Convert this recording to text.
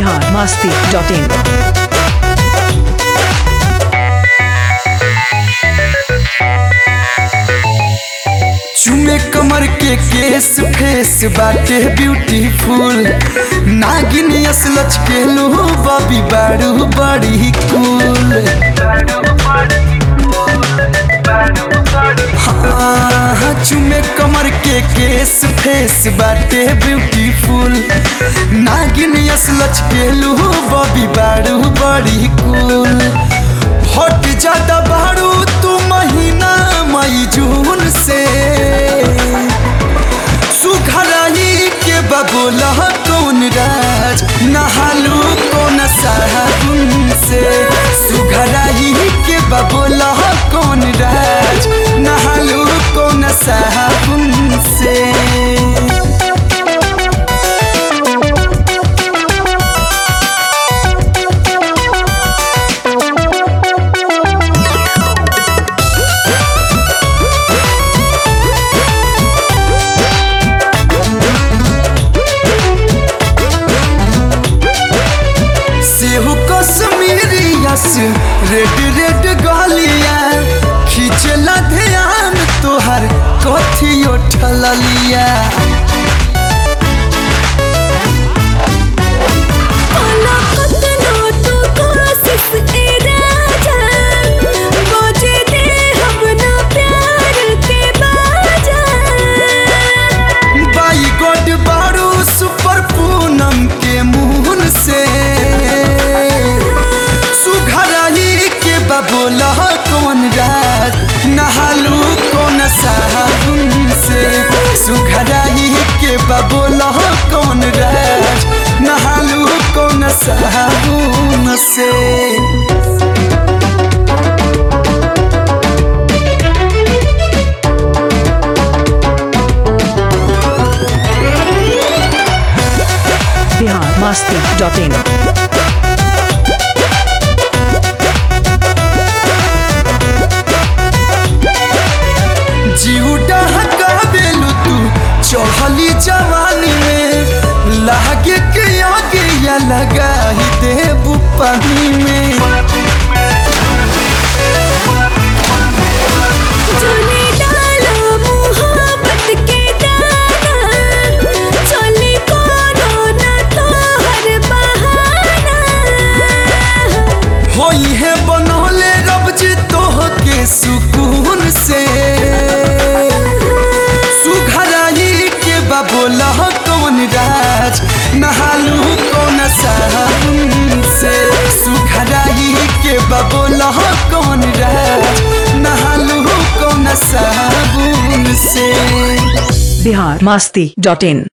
Bihar Masti dot in चुमे कमर के केस फेस बाटे ब्यूटीफुल नागिन असलच के लो बबी बारू बड़ी कूल हाँ चुमे कमर के केस फेस बाटे ब्यूटीफुल नागिन असलच के लो बबी बारू बड़ी कूल हट जाता बारू तू महीना मई जून से सुघराई के बबोला कौन राज नहालू कौन साबुन से सुघराई के बबोला कौन राज नहालू कौन साबुन से सेहू कश्मीरियस रेड रेड गलिया खींचला ध्यान तोहर कथी उठलिया बाई गोड बारू सुपर पूनम के मुहन से सुघराई के बबोला कौन रात नहालू कौन साबुन से सुघराई के बबोला कौन रात नहालू कौन साबुन से बिहार मस्ती डॉट इन जीवटा हकाबेलू तू चढ़ली जवानी में लागे के आगे या लगा ही देबू पानी में होई है बनौले रब जी तोह के सुकून से सुघराई के बबोला कौन राज नहालू कौन साबुन से सुघराई के बबोला कौन राज नहालू कौन साबुन से बिहार मस्ती डॉट इन